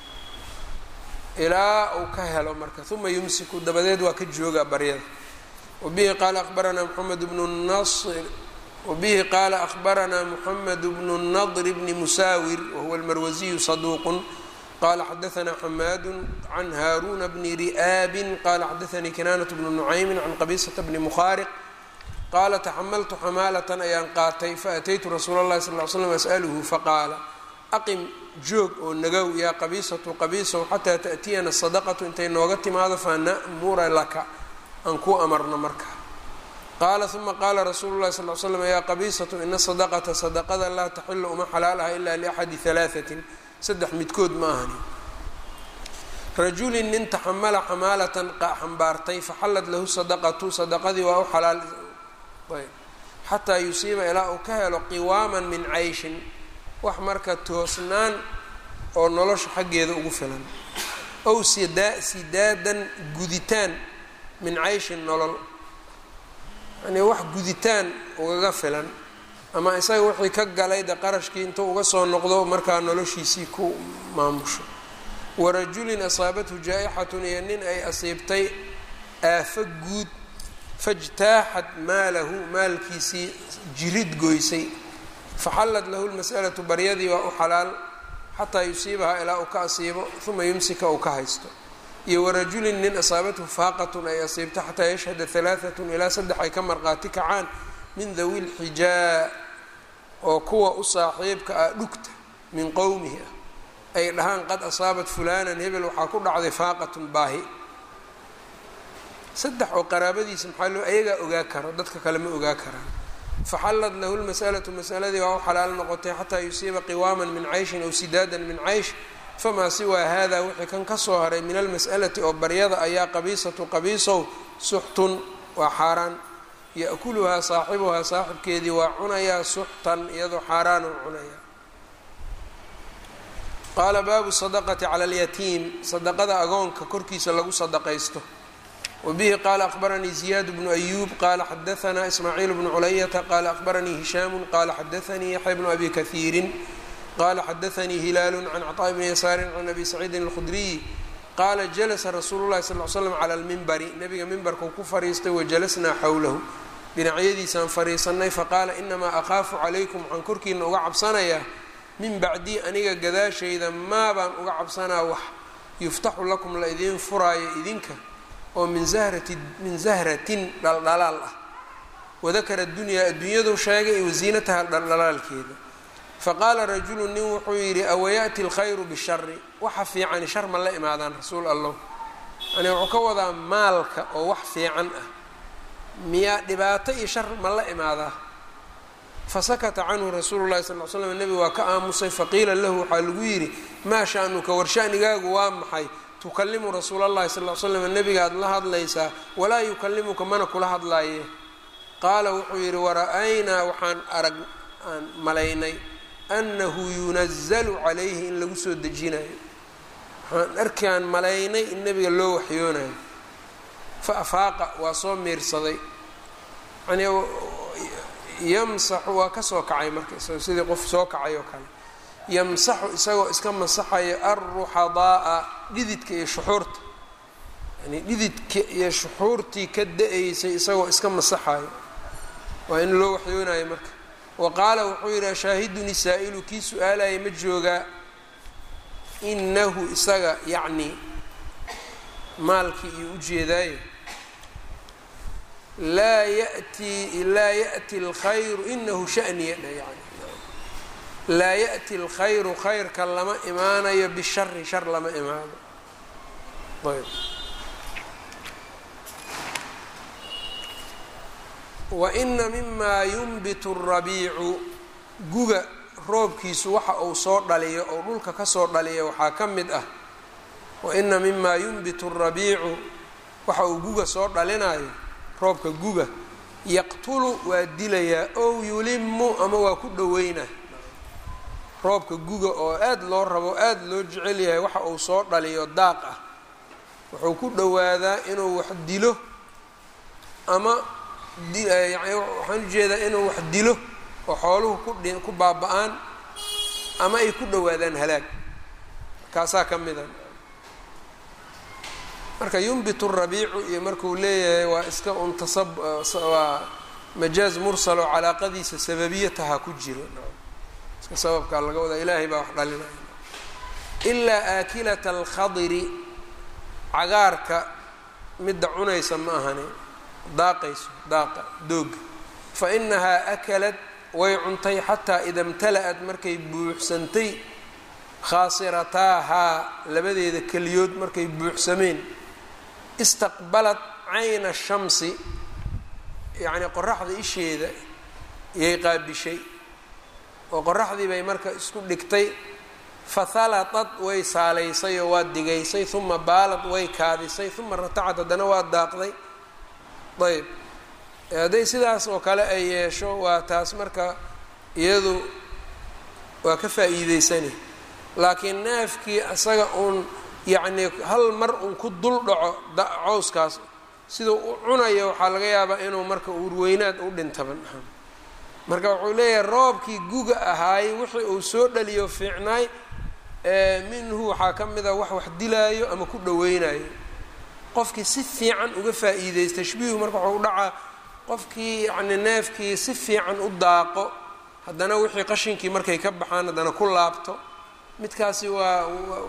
ilaa uu ka helo marka uma yumsiku dabadeed waa ka joogaa baryada wabihi qaala abaranaa moxamed bnu nasr wabihi qaala akhbaranaa moxamed bnu nadr bni musaawir wahuwa almarwasiyu saduuqun qala xadaanaa xamaadu can haaruna bni ri'aabin qala xadaanii kinaanat bnu nucaymin can qabisata bni mukhaariq qaala taxamaltu xamaalatan ayaan qaatay faataytu rasuula اllahi sal ly slam as'aluhu faqaala aqim joog oo nagow yaa qabiisatu qabiisow xataa ta'tiyana sadaqatu intay nooga timaado fana'mura laka aan kuu amarno marka qaala uma qaala rasuulu llahi sal l slam yaa qabiisatu ina sadaqata sadaqada laa taxilu uma xalaal aha ilaa liaxadi halaaثatin saddex midkood ma ahani rajulin nin taxamala xamaalatan xambaartay faxallat lahu sadaqatu sadaqadii waa u xalaal ayb xataa yusiiba ilaa uu ka helo qiwaaman min cayshin wax marka toosnaan oo nolosha xaggeeda ugu filan ow sidaa sidaadan guditaan min cayshin nolol yanii wax guditaan ugaga filan ama isaga wixii ka galay de qarashkii intuu uga soo noqdo markaa noloshiisii ku maamusho warajulin asaabathu jaa-ixatun iyo nin ay asiibtay aafo guud fajtaaxat maalahu maalkiisii jirid goysay faxallat lahu lmas'alatu baryadii waa u xalaal xataa yusiibahaa ilaa uu ka asiibo uma yumsika uu ka haysto iyo warajulin nin asaabathu faaqatun ay asiibto xataa yashhada halaaatun ilaa saddex ay ka marqaati kacaan min dawi lxijaa oo kuwa u saaxiibka ah dhugta min qowmihi ah ay dhahaan qad asaabat fulanan hebel waxaa ku dhacday faaqatun baahi saddex oo qaraabadiisa maxaa loo ayagaa ogaa karo dadka kale ma ogaa karaan faxallat lahu lmas'alatu masaladii waa u xalaal noqotay xataa yusiiba qiwaaman min cayshin aw sidaadan min caysh famaa siwaa hada wixii kan ka soo haray min almas'alati oo baryada ayaa qabiisatu qabiisow suxtun waa xaaraan ya'kuluhaa saaxibuhaa saaxibkeedii waa cunayaa suxtan iyadoo xaaraan oo cunayaa qaala baabu sadaqati cala alyatiim sadaqada agoonka korkiisa lagu sadaqaysto wabihi qaala akhbaranii ziyaad bnu ayuub qaala xadaanaa ismaaciil bnu culayata qaala akhbaranii hishaamu qaala xadaanii yaxya bnu abi kahiirin qaala xadaanii hilaalu can cطaa bni yasaarin can abi saciidin alkhudriy qaala jalasa rasuulu llahi sal l slam cala almimbari nabiga mimbarkau ku fariistay wajalasnaa xowlahu dhinacyadiisaan fariisanay faqaala inamaa akhaafu calaykum waxaan korkiina uga cabsanayaa min bacdii aniga gadaashayda maa baan uga cabsanaa wax yuftaxu lakum la idiin furaayo idinka oo min zahrati min zahratin dhaldhalaal ah wadakara dunyaa adduunyadu sheegay wasiinataha dhaldhalaalkeeda faqaala rajulu nin wuxuu yidhi awayaأti اlkhayru bishari waxa fiicani shar ma la imaadaan rasuul allah yani wuxuu ka wadaa maalka oo wax fiican ah miyaa dhibaato iyo shar ma la imaadaa fasakata canhu rasuulu llahi sal l slam nebigu waa ka aamusay faqiila lahu waxaa lagu yidhi maa sha'nuka war shanigaagu waa maxay tukalimu rasuula llahi sal l slam nebigaad la hadlaysaa walaa yukalimuka mana kula hadlaaye qaala wuxuu yidhi wara-aynaa waxaan arag aan malaynay annahu yunazalu calayhi in lagu soo dejinayo waxaan arkaan malaynay in nebiga loo waxyoonayo fa afaaqa waa soo miirsaday yani yamsaxu waa ka soo kacay marka isagoo sidii qof soo kacay oo kale yamsaxu isagoo iska masaxayo alruxadaaa dhididka iyo shuxuurta yani dhididka iyo shuxuurtii ka da-aysay isagoo iska masaxayo waa in loo waxyoonayo marka wa qaala wuxuu yidhi ashaahiduni saa-ilu kii su-aalaya ma joogaa inahu isaga yacni maalkii iyo ujeedaayo laa yati laa yati lkhayru inahu shaniya dha yani laa ya'ti alkhayru khayrka lama imaanayo bishari shar lama imaano ayb wa ina mimaa yunbitu rabiicu guga roobkiisu waxa uu soo dhaliyo oo dhulka kasoo dhaliya waxaa ka mid ah wa ina mimaa yunbitu rabiicu waxa uu guga soo dhalinayo roobka guga yaqtulu waa dilayaa ow yulimu ama waa ku dhoweynaa roobka guga oo aad loo rabo aad loo jecel yahay waxa uu soo dhaliyo daaq ah wuxuu ku dhowaadaa inuu wax dilo ama yani waxaan ujeedaa inuu wax dilo oo xooluhu kudhi ku baaba-aan ama ay ku dhowaadaan halaag kaasaa ka mida marka yunbitu rabiicu iyo markuu leeyahay waa iska un tasab waa majaaz mursal oo calaaqadiisa sababiyataha ku jiro iska sababkaa laga wadaa ilaahay baa wax dhalinaya ilaa aakilata alkhadiri cagaarka midda cunaysa ma ahani daaqayso daaqa dooga fa inahaa akalad way cuntay xataa ida imtala-ad markay buuxsantay khaasirataahaa labadeeda keliyood markay buuxsameen istaqbalad cayna shamsi yacnii qoraxda isheeda yay qaabishay oo qoraxdii bay marka isku dhigtay fahalatad way saalaysay oo waa digaysay uma baalad way kaadisay uma ratacad haddana waa daaqday ayb hadday sidaas oo kale ay yeesho waa taas marka iyadu waa ka faa'iideysani laakiin neefkii isaga uun yacnii hal mar uun ku dul dhaco cawskaas siduu u cunayo waxaa laga yaabaa inuu marka uurweynaad u dhintaban marka wuxuu leeyahay roobkii guga ahaay wixii uu soo dhaliyo fiicnaay minhu waxaa ka mid a wax wax dilaayo ama ku dhaweynayo qofkii si fiican uga faa'iideysta tashbiihu marka waxuu dhacaa qofkii yacni neefkii si fiican u daaqo haddana wixii qashinkii markay ka baxaan haddana ku laabto midkaasi waa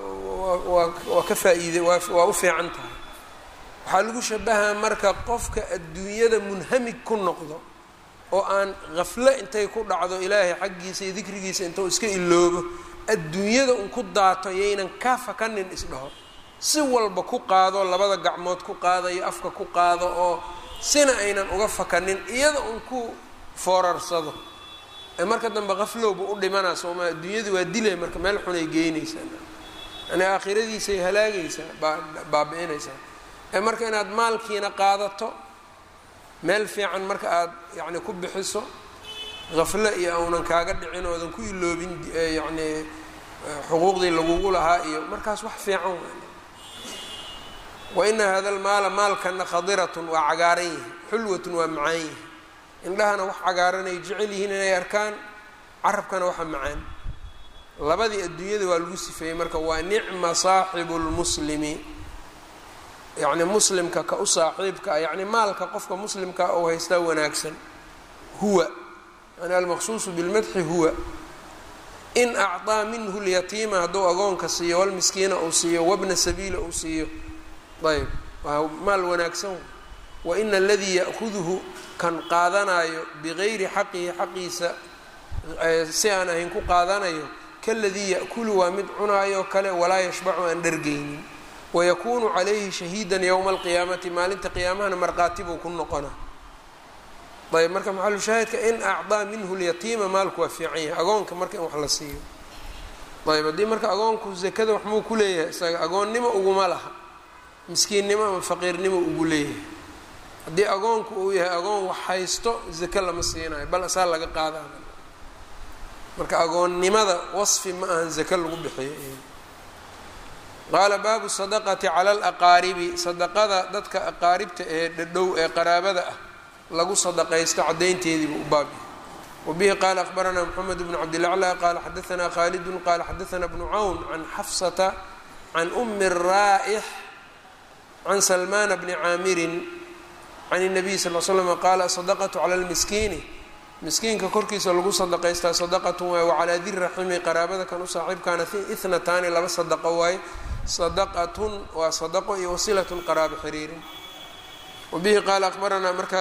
waa waa ka faa'iide waa waa u fiican tahay waxaa lagu shabahaa marka qofka adduunyada munhamig ku noqdo oo aan qaflo intay ku dhacdo ilaahay xaggiisa iyo dikrigiisa intuu iska iloobo adduunyada un ku daato yaynan ka fakanin isdhaho si walba ku qaado labada gacmood ku qaadayo afka ku qaado oo sina aynan uga fakanin iyada un ku foorarsado ee marka dambe qaflowba u dhimanaa sooma adduunyadu waa dilay marka meel xunay geynaysaa yani aakhiradiisay halaagaysaa baabi-inaysaa ee marka inaad maalkiina qaadato meel fiican marka aada yacni ku bixiso qaflo iyo aunan kaaga dhicin oodan ku iloobin yacni xuquuqdii lagugu lahaa iyo markaas wax fiican wa ina hada lmaala maalkana khadiratun waa cagaaran yihi xulwatun waa macaan yihi indhahana wax cagaaran ay jecel yihiin inay arkaan carabkana waxa macaan labadii adduunyada waa lagu sifeeyey marka waa nicma saaxibu lmuslimi yacni muslimka ka u saaxiibka ah yacni maalka qofka muslimka ou haystaa wanaagsan huwa yani almaqsuusu bilmadxi huwa in acطaa minhu lyatiima hadduu agoonka siiyo walmiskiina uu siiyo wabna sabiila uu siiyo ayb waa maal wanaagsan wa ina aladii ya'kuduhu kan qaadanayo bigayri xaqihi xaqiisa si aan ahayn ku qaadanayo kaladii ya'kulu waa mid cunaayo kale walaa yashbacu aan dhargeynin wayakuunu calayhi shahiidan yowma alqiyaamati maalinta qiyaamahana markhaati buu ku noqona ayb marka maxalu shaahidka in acdaa minhu lyatiima maalku waa fiican yahay agoonka marka in wax la siiyo ayb haddii marka agoonku zakada wax muu ku leeyahay isaga agoonnimo uguma laha miskiinnimo ama faqiirnimo ugu leeyahay haddii agoonku uu yahay agoon wax haysto zake lama siinayo bal asaa laga qaada marka agoonnimada wasfi ma ahan zake lagu bixiyo qaala baabu sadaqati cala alaqaaribi sadaqada dadka aqaaribta ee dhadhow ee qaraabada ah lagu sadaqaysto caddaynteediibu u baab yahay wabihi qaala akhbaranaa moxamed bnu cabdilaclaa qaala xadaanaa khaalidun qaala xadaanaa bnu cawn can xafsata can umi raa'ix can salmaana bni caamirin can الnabiy sal l slm qaala asadaqatu cala lmiskiini miskiinka korkiisa lagu sadaqaystaa sadaqatun waay wacalaa di raximi qaraabada kan u saaxiibkaana ithnataani laba sadaqo waaye sadaqatun waa sadaqo iyo wasilatun qaraabo xiriirin wabihi qaala akhbaranaa marka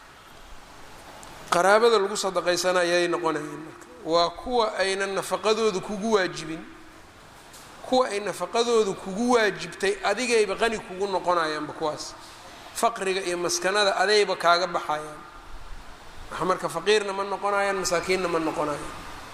qaraabada lagu sadaqaysana ayay noqonayeen marka waa kuwa aynan nafaqadooda kugu waajibin kuwa ay nafaqadooda kugu waajibtay adigayba qani kugu noqonayaanba kuwaas faqriga iyo maskanada adayba kaaga baxayaan wax marka faqiirna ma noqonayaan masaakiinna ma noqonayaan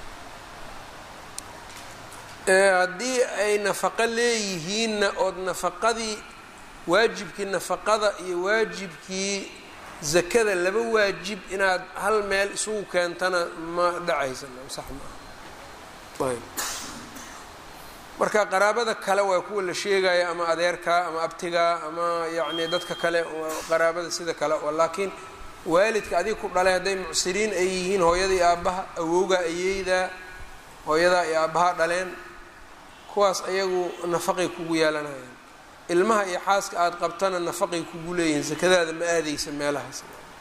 haddii ay nafaqo leeyihiinna ood nafaqadii waajibkii nafaqada iyo waajibkii zakada laba waajib inaad hal meel isugu keentana ma dhacaysa sax maaha ayb marka qaraabada kale waa kuwa la sheegaya ama adeerka ama abtiga ama yacni dadka kale qaraabada sida kale laakiin waalidka adiga ku dhalay hadday mucsiriin ay yihiin hooyada iyo aabbaha awowga ayeyda hooyadaa iyo aabbaha dhaleen kuwaas ayagu nafaqay kugu yeelanayaan ilmaha iyo xaaska aada qabtana nafaqay kugu leeyihiin sakadaada ma aadaysa meelahaas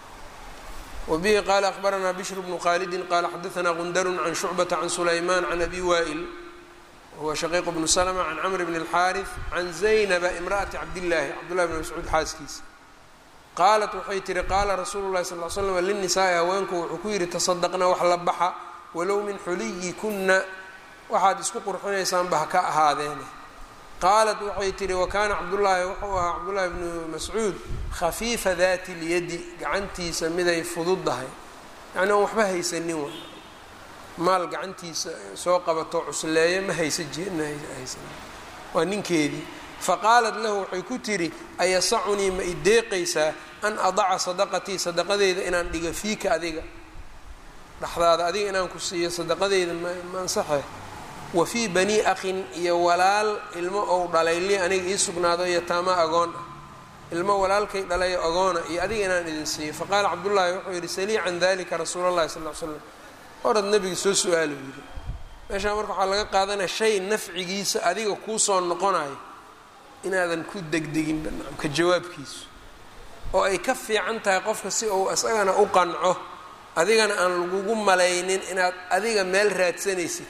wabihi qaala akhbaranaa bishr bnu khaalidin qaala xadaanaa qundarun can shucbata can sulaymaan can abi waa'il wahuwa shaqiiq bnu slma can camr bn اlxaariث can zaynaba imra'ati cabdillaahi cabdullahi bn mascuud xaaskiisa qaalat waxay tihi qaala rasuulu llahi sal l slam linnisaai haweenku wuxuu ku yidhi tasadaqna wax la baxa walow min xuliyikuna waxaad isku qurxinaysaanba ha ka ahaadeene qaalat waxay tihi wakaana cabdullaahi wuxuu ahaa cabdullaahi bnu mascuud khafiifa dati lyadi gacantiisa miday fududdahay yani oon waxba haysanin wa maal gacantiisa soo qabato cusleeya ma haysa jehaysan waa ninkeedii faqaalat lahu waxay ku tidhi ayasacunii ma i deeqaysaa an adaca sadaqatii sadaqadeyda inaan dhigo fiika adiga dhexdaada adiga inaan ku siiyo sadaqadeyda ma ansaxe wa fii bani akhin iyo walaal ilmo ou dhalay li aniga ii sugnaado yataama agoon ah ilmo walaalkay dhalayo agoona iyo adiga inaan idin siiyo faqaala cabdullaahi wuxuu yidhi salii can dalika rasuula allahi sal l slam orad nabiga soo su-aalo yidhi meeshaa marka waxaa laga qaadanaya shay nafcigiisa adiga kuusoo noqonayo inaadan ku degdeginba ka jawaabkiisu oo ay ka fiican tahay qofka si uu isagana u qanco adigana aan lagugu malaynin inaad adiga meel raadsanaysid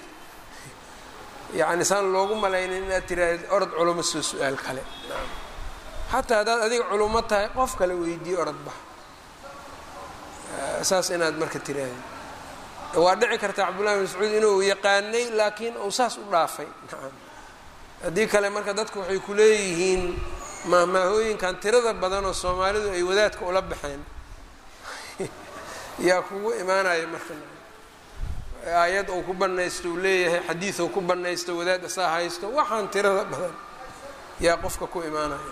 yacni saan loogu malaynin inaad tiraahd orod culamo soo su-aal kale xataa haddaad adiga culummo tahay qof kale weydiiye orod bax saas inaad marka tiraahdi waa dhici karta cabdullahi bin mascuud inuu yaqaanay laakiin uu saas u dhaafay nacam haddii kale marka dadku waxay ku leeyihiin mahmaahooyinkan tirada badan oo soomaalidu ay wadaadka ula baxeen yaa kugu imaanaya marka aayad uu ku banaysto uu leeyahay xadiid uu ku banaysto wadaad asaa haysto waxaan tirada badan yaa qofka ku imaanaya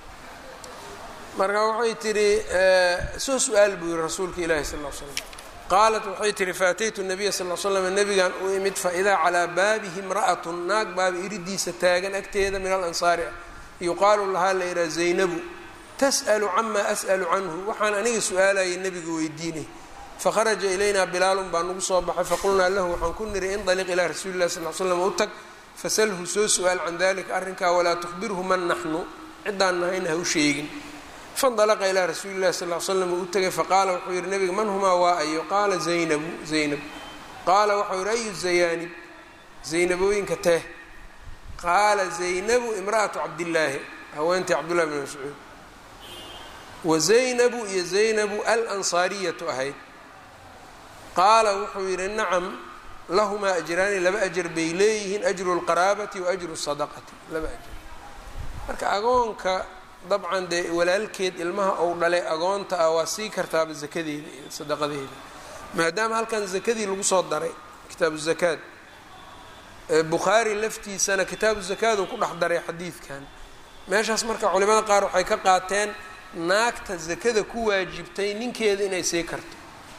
marka waxay tidhi soo su-aal buu yihi rasuulka ilaahi sal l slam qaalat waxay tihi faataytu nabiya sal l slam nabigan u imid faidaa calaa baabihi imra'atun naag baaba iridiisa taagan agteeda min alansaari ah yuqaalu lahaa la yidhaha zaynabu tas'alu camaa as'alu canhu waxaan aniga su-aalayay nebiga weydiinay fakharaja ilaynaa bilaalun baa nagu soo baxay faqulnaa lahu waxaan ku niri indaliq ilaa rasuuli llahi sal l slam u tag fasalhu soo su-aal can dalika arrinkaa walaa tukhbirhu man naxnu ciddaan nahayna ha u sheegin faindalaqa ilaa rasuuli llahi sal l slam uu u tegay faqaala wuxuu yihi nabiga man humaa waa ayo qaala zaynabu zaynab qaala waxau yihi ayu zayaanib zaynabooyinka teh qaala zaynabu imra'atu cabdillaahi haweentii cabdullahi bn mascuud wa zaynabu iyo zaynabu alansaariyatu ahayd qaala wuxuu yidhi nacam lahumaa ajraani laba ajar bay leeyihiin ajru lqaraabati wa ajru sadaqati laba ajar marka agoonka dabcan dee walaalkeed ilmaha ou dhalay agoonta ah waa sii kartaaba zakadeeda iyo sadaqadeeda maadaama halkan zakadii lagu soo daray kitaabu zakaad bukhaari laftiisana kitaabu zakaadu ku dhex daray xadiidkan meeshaas marka culimada qaar waxay ka qaateen naagta zakada ku waajibtay ninkeeda inay sii karto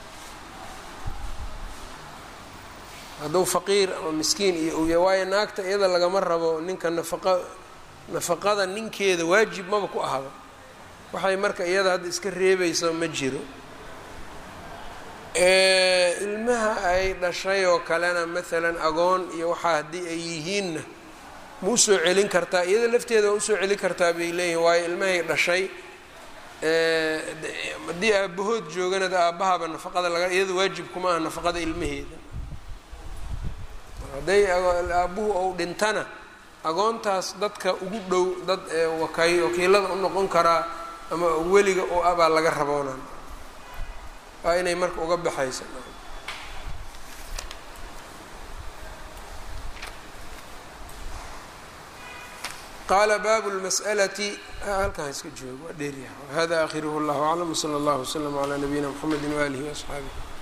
hadduu faqiir ama miskiin iyo uya waayo naagta iyada lagama rabo ninka nafaqa nafaqada ninkeeda waajib maba ku ahaba waxay marka iyada hadda iska reebayso ma jiro ilmaha ay dhashay oo kalena maalan agoon iyo waxaa haddii ay yihiinna ma usoo celin kartaa iyada lafteeda waa usoo celin kartaa bay leeyihin waayo ilmahay dhashay haddii aabahood joogana de aabahaba nafaqada laga iyada waajib kuma aha nafaqada ilmaheeda hadday aabuhu ou dhintana agoontaas dadka ugu dhow dad wakay wakiilada u noqon karaa ama weliga oo abaa laga raboonaan waa inay marka uga baxayso qaala baabu lmas'alati halkaan iska joogo waa dheeryaha hada akhiruhu اllahu aclam wslى اllah wslm عlى nabiyina mxamedi waalihi وaصxaabih